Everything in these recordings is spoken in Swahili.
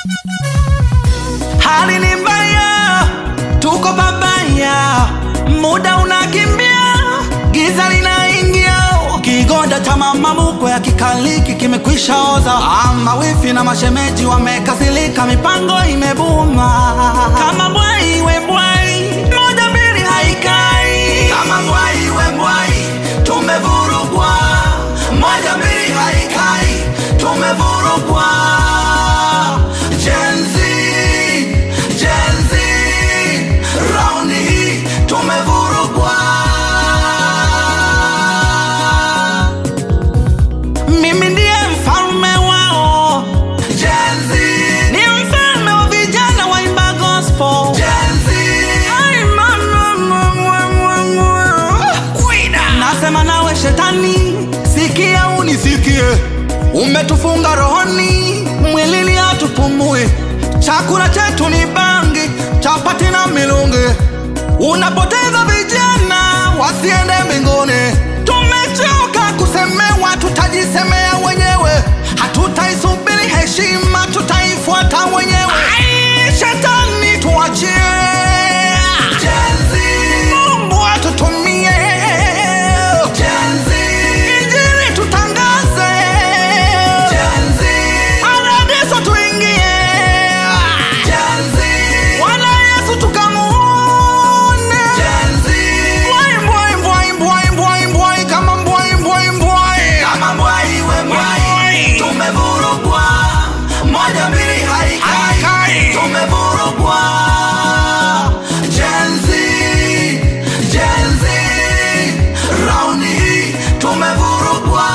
Hali ni mbaya, tuko pabaya, muda unakimbia, giza linaingia, kigoda cha mama mkwe ya kikaliki kimekwisha oza. Ama wifi na mashemeji wamekasirika, mipango imebuma. Kama mbwai we mbwai, moja mbili haikai. Kama mbwai we mbwai, tumevurugwa, moja mbili haikai, tumevurugwa. Gen Z, Gen Z, raundi hii tumevurugwa. Mimi ndiye mfalme wao Gen Z, ni mfalme wa vijana waimba gospel Gen Z, Ai, mama, mama, mama. Kwida. Nasema nawe shetani, sikia unisikie, umetufunga rohoni, mwilini hatupumui, chakula chetu ni bangi, chapati na milungi, unapoteza vijana wasiende mbinguni. Tumechoka kusemewa, tutajisemea wenyewe, hatutaisubiri heshima, tutaifuata wenyewe. Ai, Shetani tuachie, Mungu atutumie, Injili tutangaze, Paradiso tuingie, Bwana Yesu tukamuone, Mbwai, mbwai, mbwai, mbwai, mbwai, mbwai, kama mbwai, mbwai, mbwai. Mbwai. tumevurugwa moja mbili haikai Haikai. tumevurugwa Gen Z, Gen Z, raundi hii tumevurugwa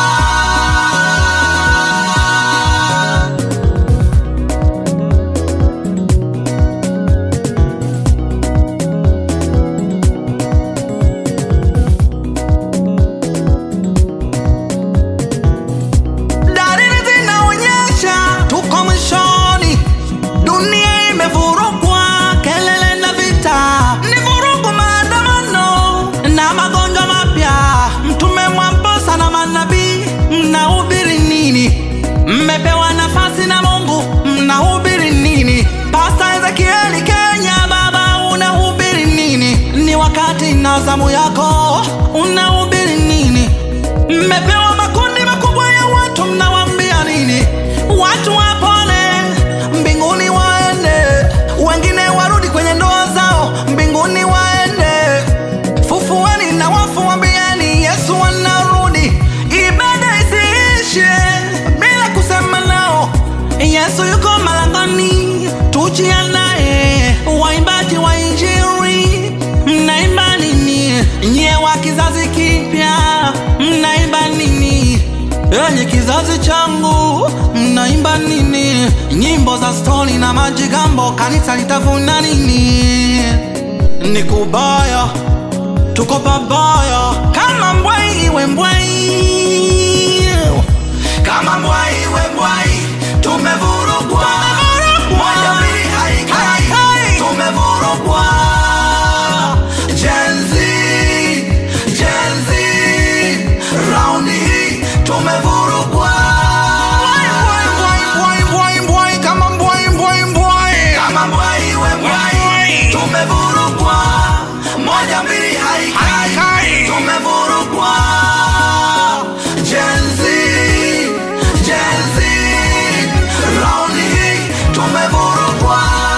Dalili zinaonyesha tuko mwishoni, dunia imevurugwa, kelele na vita, ni vurugu, maandamano na magonjwa mapya. Mtume Mwamposa na manabii, mnahubiri nini? Mmepewa nafasi na Mungu, mnahubiri nini? Pasta Ezekieli Kenya, baba, unahubiri nini? Ni wakati na zamu yako, unahubiri nini? Mmepewa makundi makubwa ya watu, mnawaambia nini? Watu wapone, mbinguni waende, wengine warudi kwenye ndoa zao, mbinguni waende. Fufueni na wafu, waambieni Yesu anarudi. Ibada isiishe bila kusema nao, Yesu yuko malangoni, tujiandae. Waimbaji wa Injili, mnaimba nini? Nyie wa kizazi kipya, mnaimba nini? Enyi kizazi changu, mnaimba nini? Nyimbo za stori na majigambo, kanisa litavuna nini? Ni kubaya, tuko pabaya, kama mbwai we mbwai kama mbwai we mbwai tumevurugwa moja mbili haikai Haikai. tumevurugwa Gen Z, Gen Z, raundi hii tumevurugwa Mbwai, mbwai, mbwai, mbwai, mbwai, kama mbwai, mbwai, mbwai. kama mbwai we mbwai Mbwai. tumevurugwa moja mbili haikai Haikai. tumevurugwa Gen Z, Gen Z, raundi hii tumevurugwa